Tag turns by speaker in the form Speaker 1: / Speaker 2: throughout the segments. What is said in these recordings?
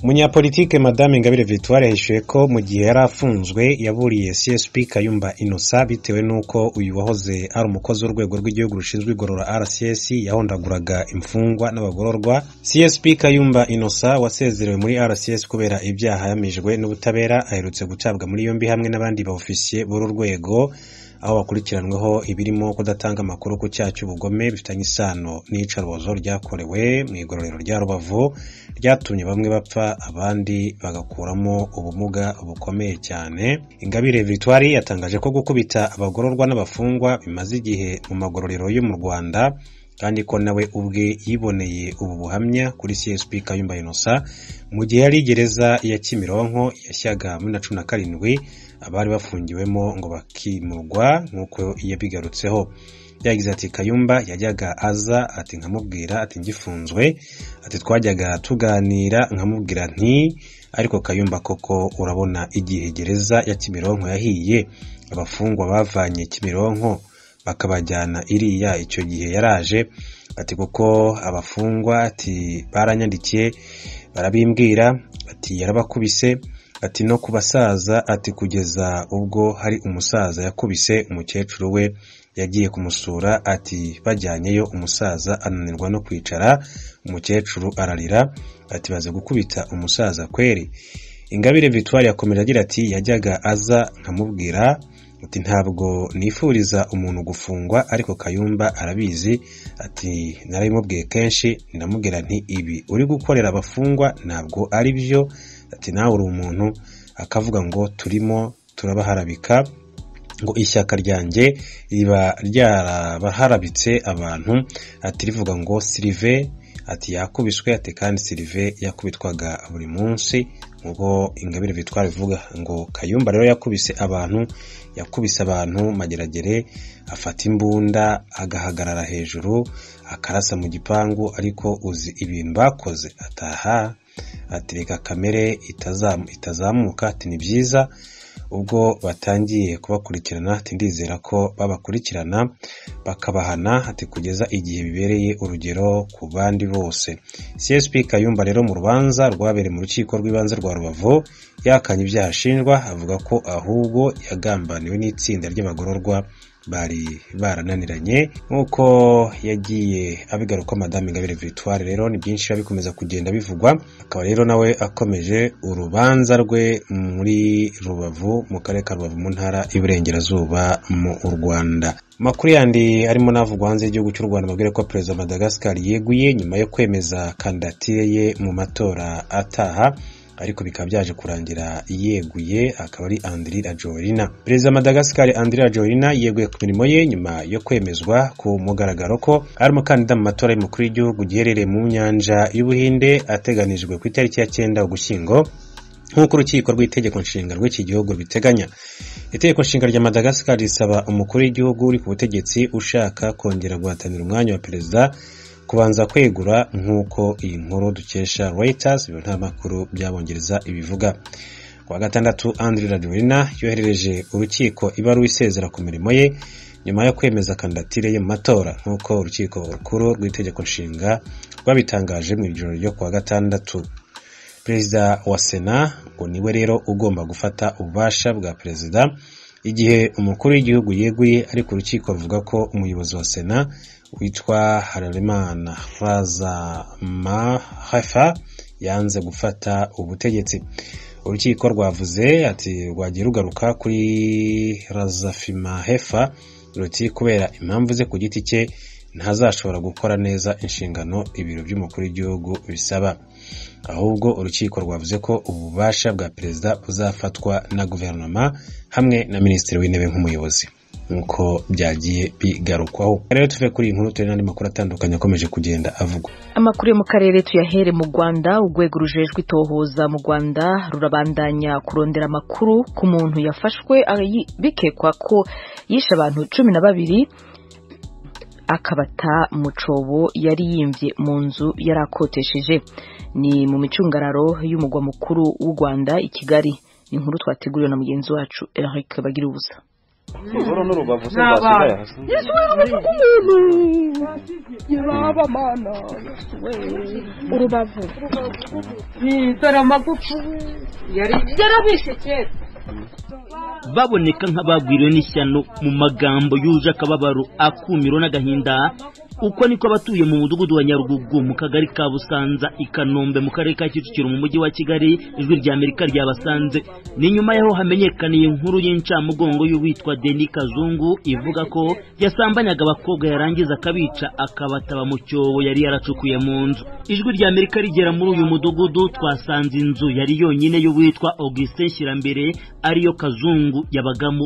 Speaker 1: Umunyapolitike Madame Ingabire Victoire yahishuye ko mu gihe yari afunzwe yaburiye CSP Kayumba Innocent bitewe n'uko uyu wahoze ari umukozi w'urwego rw'igihugu rushinzwe igorora RCS yahondaguraga imfungwa n'abagororwa. CSP Kayumba Innocent wasezerewe muri RCS kubera ibyaha yamijwe n'ubutabera aherutse gutabwa muri yombi hamwe n'abandi baofisiye b'uru rwego aho bakurikiranweho ibirimo kudatanga amakuru ku cyaha cy'ubugome bifitanye isano n'iyicarubozo ryakorewe mu igororero rya rubavu ryatumye bamwe bapfa abandi bagakuramo ubumuga bukomeye cyane ingabire victoire yatangaje ko gukubita abagororwa n'abafungwa bimaze igihe mu magororero yo mu rwanda kandi ko nawe ubwe yiboneye ubu buhamya kuri csp kayumba inosa mu gihe yari gereza ya kimironko yashyaga muri na cumi na karindwi abari bafungiwemo ngo bakimurwa nk'uko yabigarutseho yagize ati kayumba yajyaga aza ati nkamubwira ati ngifunzwe ati twajyaga tuganira nkamubwira nti ariko kayumba koko urabona igihe gereza ya kimironko yahiye abafungwa bavanye kimironko bakabajyana iriya icyo gihe yaraje ati kuko abafungwa ati baranyandikiye barabimbwira ati yarabakubise ati no ku basaza ati kugeza ubwo hari umusaza yakubise umukecuru we yagiye kumusura ati bajyanyeyo umusaza ananirwa no kwicara umukecuru ararira ati baze gukubita umusaza kweri ingabire victoire yakomeje agira ati yajyaga aza nkamubwira ati ntabwo nifuriza umuntu gufungwa ariko kayumba arabizi ati narabimubwiye kenshi ndamubwira nti ibi uri gukorera abafungwa ntabwo ari byo ati nawe uri umuntu akavuga ngo turimo turabaharabika ngo ishyaka ryanjye riba ryarabaharabitse abantu ati rivuga ngo sirive ati yakubiswe ati kandi sirive yakubitwaga buri munsi nk'uko ingabire bitwara bivuga ngo kayumba rero yakubise abantu yakubise abantu mageragere afata imbunda agahagarara hejuru akarasa mu gipangu ariko uzi ibintu bakoze ataha atereka kamere itazamuka ati ni byiza ubwo batangiye kubakurikirana ati ndizera ko babakurikirana bakabahana ati kugeza igihe bibereye urugero ku bandi bose csp kayumba rero mu rubanza rwabereye mu rukiko rw'ibanze rwa rubavu yakanye ibyaha ashinjwa avuga ko ahubwo yagambaniwe n'itsinda ry'abagororwa bari barananiranye nk'uko yagiye abigaruka madame ingabire victoire rero ni byinshi biba bikomeza kugenda bivugwa akaba rero nawe akomeje urubanza rwe muri rubavu mu karere ka rubavu mu ntara y'iburengerazuba mu rwanda amakuru yandi arimo n'avugwa hanze y'igihugu cy'u rwanda amabwire ko perezida madagascar yeguye nyuma yo kwemeza kandidatire ye mu matora ataha ariko bikaba byaje kurangira yeguye akaba ari andirira jorina perezida madagascar andirira jorina yeguye ku mirimo ye nyuma yo kwemezwa ku mugaragaro ko ari umukandida mu matora y'umukuru w'igihugu giherereye mu nyanja y'ubuhinde ateganijwe ku itariki ya cyenda ugushyingo nk'uko urukiko rw'itegeko nshinga rw'iki gihugu rubiteganya itegeko nshinga rya madagascar risaba umukuru w'igihugu uri ku butegetsi ushaka kongera guhatanira umwanya wa perezida kubanza kwegura nk'uko iyi nkuru dukesha Reuters ibyo nta makuru byabongereza ibivuga kuwa gatandatu Andre Rajoelina yoherereje urukiko ibaruwa isezera ku mirimo ye nyuma yo kwemeza kandidatire ye mu matora nk'uko urukiko rukuru rw'itegeko nshinga rwabitangaje mu ijoro ryo kuwa gatandatu perezida wa sena ngo niwe rero ugomba gufata ububasha bwa perezida igihe umukuru w'igihugu yeguye ariko urukiko ruvuga ko umuyobozi wa sena witwa hararimana raza mahafa yanze gufata ubutegetsi urukiko rwavuze ati rwagiye rugaruka kuri razafima hefa ruti kubera impamvu ze ku giti cye ntazashobora gukora neza inshingano ibiro by'umukuru w'igihugu bisaba ahubwo urukiko rwavuze ko ububasha bwa perezida buzafatwa na guverinoma hamwe na minisitiri w'intebe nk'umuyobozi nk'uko byagiye bigarukwaho rero tuve kuri iyi nkuru turi n'andi makuru atandukanye akomeje kugenda avugwa
Speaker 2: amakuru yo mu karere tuyahere mu rwanda urwego rujejwe itohoza mu rwanda rurabandanya kurondera amakuru ku muntu yafashwe bikekwa ko yishe abantu cumi na babiri akabata mu cobo yari yimbye mu nzu yari akotesheje ni mu micungararo y'umugwa mukuru w'u rwanda i kigali inkuru twateguriwe na mugenzi wacu eric bagira ubusa
Speaker 3: ingoro n'urubavu se rwasigaye hasi
Speaker 4: nyirabamana urubavu dore amagufa yari yarabishe kera
Speaker 5: baboneka nk'abagwiriwe n'ishyano mu magambo yuje akababaro akumiro n'agahinda uko niko abatuye mu mudugudu wa nyarugugu mu kagari ka busanza i kanombe mu karere ka kicukiro mu mujyi wa kigali ijwi rya amerika ryabasanze ni nyuma y'aho hamenyekaniye inkuru y'incamugongo y'uwitwa deni kazungu ivuga ko yasambanyaga abakobwa yarangiza akabica akabataba mu cyobo yari yaracukuye mu nzu ijwi rya amerika rigera muri uyu mudugudu twasanze inzu yari yonyine y'uwitwa augustin shirambere ariyo kazungu yabagamo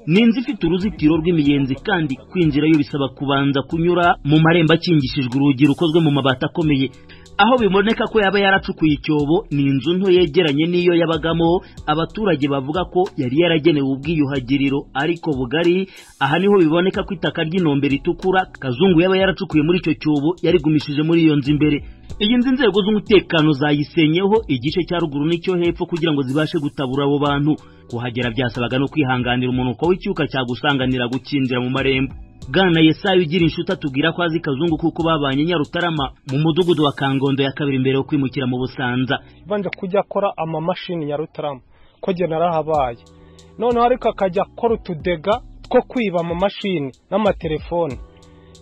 Speaker 5: ni inzu ifite uruzitiro rw'imiyenzi kandi kwinjirayo bisaba kubanza kunyura mu marembo akingishijwe urugi rukozwe mu mabati akomeye aho biboneka ko yaba yaracukuye icyobo ni inzu nto yegeranye n'iyo yabagamo abaturage bavuga ko yari yaragenewe ubwiyuhagiriro ariko bugari aha niho biboneka ko itaka ry'inombe ritukura kazungu yaba yaracukuye muri icyo cyobo yarigumishije muri iyo nzu imbere iyi nzu inzego z'umutekano zayisenyeho igice cya ruguru n'icyo hepfo kugira ngo zibashe gutabura abo bantu kuhagera byasabaga no kwihanganira umunuko w'icyuka cyagusanganira gukinjira mu marembo bwana yesayo ugira inshuti atubwira ko azi kazungu kuko babanye nyarutarama mu mudugudu wa kangondo ya kabiri mbere yo kwimukira mu busanza
Speaker 6: banje kujya akora amamashini ya rutarama ko jye narahabaye noneho ariko akajya akora utudega two kwiba amamashini n'amatelefoni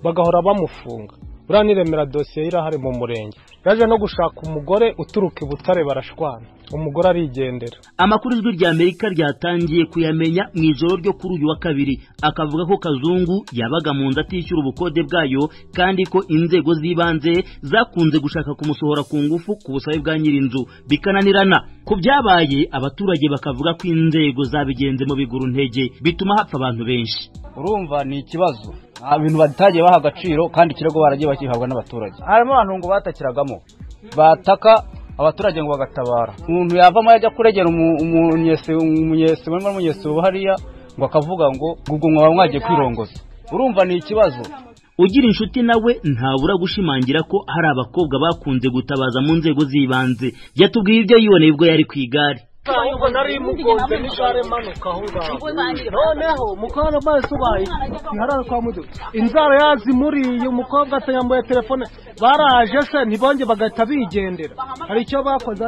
Speaker 6: bagahora bamufunga buriya niremera dosiye irahari mu murenge yaje no gushaka umugore uturuka i butare barashwana umugore arigendera
Speaker 5: amakuru ijwi rya amerika ryatangiye kuyamenya mu ijoro ryo kuri uyu wa kabiri akavuga ko kazungu yabaga mu nzu atishyura ubukode bwayo kandi ko inzego z'ibanze zakunze gushaka kumusohora ku ngufu ku busabe bwa nyir'inzu bikananirana ku byabaye abaturage bakavuga ko inzego zabigenze mu biguru ntege bituma hapfa abantu benshi
Speaker 7: urumva ni ikibazo nta bintu batagiye baha agaciro kandi ikirego baragiye bakihabwa n'abaturage harimo abantu ngo batakiragamo bataka abaturage ngo bagatabara umuntu yavamo yajya kuregera umunyesibo n'umunyesibo hariya ngo akavuga ngo ubwo mwaba mwagiye kwirongoza urumva ni ikibazo
Speaker 5: ugira inshuti nawe ntabura gushimangira ko hari abakobwa bakunze gutabaza mu nzego z'ibanze yatubwiye ibyo yiboneye ubwo yari ku igare
Speaker 6: ahubwo nari mugonze n'igare manuka aho ngaho noneho mukara amaso ubaye ntiharara kwa mudu inzara yazimuriye umukobwa atayambaye telefone baraje se ntibonge bagahita bigendera hari icyo bakoze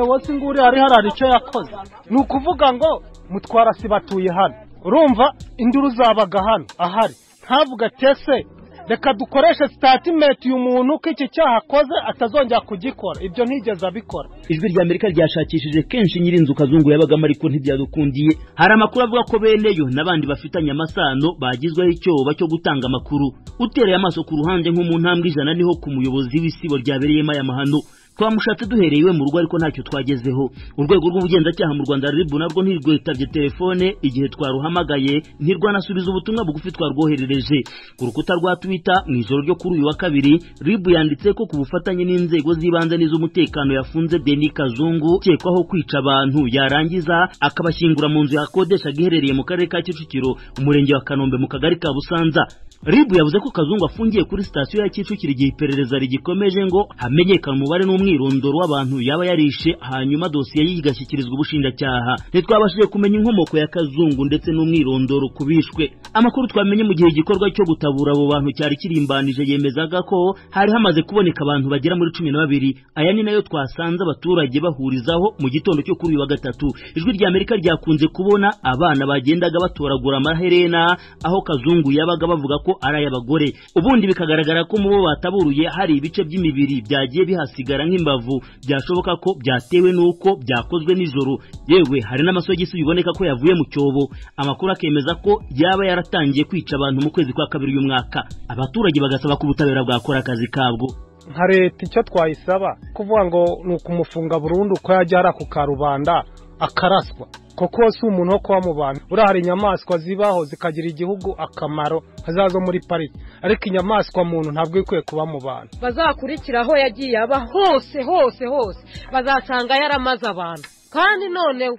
Speaker 6: wose nguri hari harara icyo yakoze ni ukuvuga ngo mutwara si batuye hano urumva induru zabaga hano ahari ntavuga tese reka dukoreshe sitatimenti uyu muntu ko iki cyaha akoze atazongera kugikora ibyo ntigeze abikora
Speaker 5: ijwi rya amerika ryashakishije kenshi nyir'inzu kazungu yabagamo ariko ntibyadukundiye hari amakuru avuga ko beneyo n'abandi bafitanye amasano bagizweho icyoba cyo gutanga amakuru utereye amaso ku ruhande nko mu ntambwe ijana niho ku muyobozi w'isibo ryabereyemo aya mahano twamushatse duhereye iwe mu rugo ariko ntacyo twagezeho urwego rw'ubugenzacyaha mu rwanda ribu narwo ntirwitabye telefone igihe twaruhamagaye ntirwanasubiza ubutumwa bugufi twarwoherereje ku rukuta rwa twita mu ijoro ryo kuri uyu wa kabiri ribu yanditse ko ku bufatanye n'inzego z'ibanze n'iz'umutekano yafunze deni kazungu ukekwaho kwica abantu yarangiza akabashyingura mu nzu yakodeshaga iherereye mu karere ka kicukiro umurenge wa kanombe mu kagari ka busanza ribu yavuze ko kazungu afungiye kuri sitasiyo ya kicukiro igihe iperereza rigikomeje ngo hamenyekane umubare n'umwirondoro w'abantu yaba yarishe hanyuma dosiye ye igashyikirizwa ubushinjacyaha ntitwabashije kumenya inkomoko ya kazungu ndetse n'umwirondoro ku bishwe amakuru twamenye mu gihe igikorwa cyo gutabura abo bantu cyari kirimbanije yemezaga ko hari hamaze kuboneka abantu bagera muri cumi na babiri aya ni nayo twasanze abaturage bahurizaho mu gitondo cyo kuri uyu wa gatatu ijwi rya amerika ryakunze kubona abana bagendaga batoragura amaherena aho kazungu yabaga bavuga ko ko ari ay'abagore ubundi bikagaragara ko mu bo bataburuye hari ibice by'imibiri byagiye bihasigara nk'imbavu byashoboka ko byatewe n'uko byakozwe nijoro yewe hari n'amasogisi biboneka ko yavuye mu cyobo amakuru akemeza ko yaba yaratangiye kwica abantu mu kwezi kwa kabiri y'umwaka abaturage bagasaba ko ubutabera bwakora akazi kabwo
Speaker 6: nka leta icyo twayisaba kuvuga ngo ni ukumufunga burundu ko yajya hari ako karubanda akaraswa koko si umuntu wo kuba mu bantu buriya hari inyamaswa zibaho zikagira igihugu akamaro hazazo muri pariki ariko inyamaswa muntu ntabwo ikwiye kuba mu bantu
Speaker 4: bazakurikira aho yagiye aba hose hose hose bazasanga yaramaze abantu kandi noneho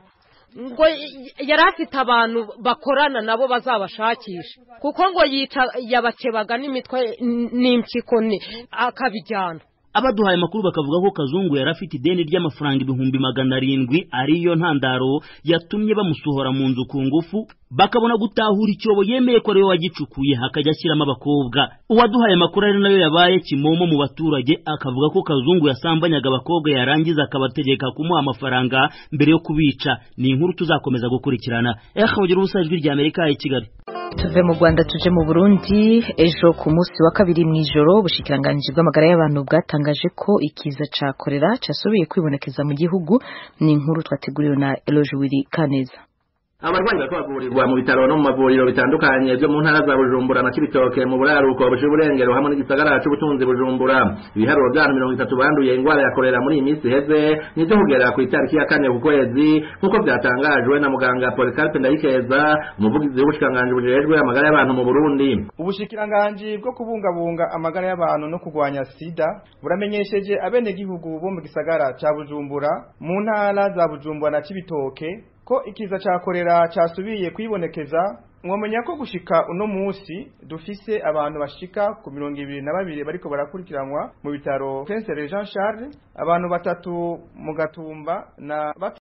Speaker 4: ngo yari afite abantu bakorana nabo bazabashakisha kuko ngo yica yabakebaga n'imitwe n'impyiko akabijyana
Speaker 5: abaduhaye amakuru bakavuga ko kazungu yari afite ideni ry'amafaranga ibihumbi magana arindwi ariyo ntandaro yatumye bamusohora mu nzu ku ngufu bakabona gutahura icyobo yemeye ko ariwe wagicukuye hakajya ashyiramo abakobwa uwaduhaye amakuru ari nayo yabaye kimomo mu baturage akavuga ko kazungu yasambanyaga abakobwa yarangiza akabategeka kumuha amafaranga mbere yo kubica ni inkuru tuzakomeza gukurikirana ehe mugira ubusa ijwi rya amerika i kigali
Speaker 2: tuve mu rwanda tuje mu burundi ejo ku munsi wa kabiri mu ijoro ubushikiranganji bw'amagara y'abantu bwatangaje ko ikiza cya korera cyasubiye kwibonekeza mu gihugu ni inkuru twateguriwe na erojuwiri kaneza
Speaker 8: abarwayi bariko bavurirwa mu bitaro no mu mavuriro bitandukanye byo mu ntara za bujumbura na cibitoke mu buraruko buca uburengero hamwe n'igisagara c'ubutunzi bujumbura ibiharuro vy'abantu mirongo itatu banduye ingwara ya korera muri iyi minsi iheze nivyo kugera ku itariki ya kane ku kwezi nk'uko vyatangajwe na muganga polikarpe ndayikeza umuvugizi w'ubushikiranganji bujejwe amagara y'abantu mu burundi
Speaker 9: ubushikiranganji bwo kubungabunga amagara y'abantu no kurwanya sida buramenyesheje abenegihugu bo mu gisagara ca bujumbura mu ntara za bujumbura na cibitoke ko ikiza cya korera cyasubiye kwibonekeza mwamenya ko gushika uno munsi dufise abantu bashika ku mirongo ibiri na babiri bariko barakurikiranwa mu bitaro Prince Jean Charles abantu batatu mu gatumba na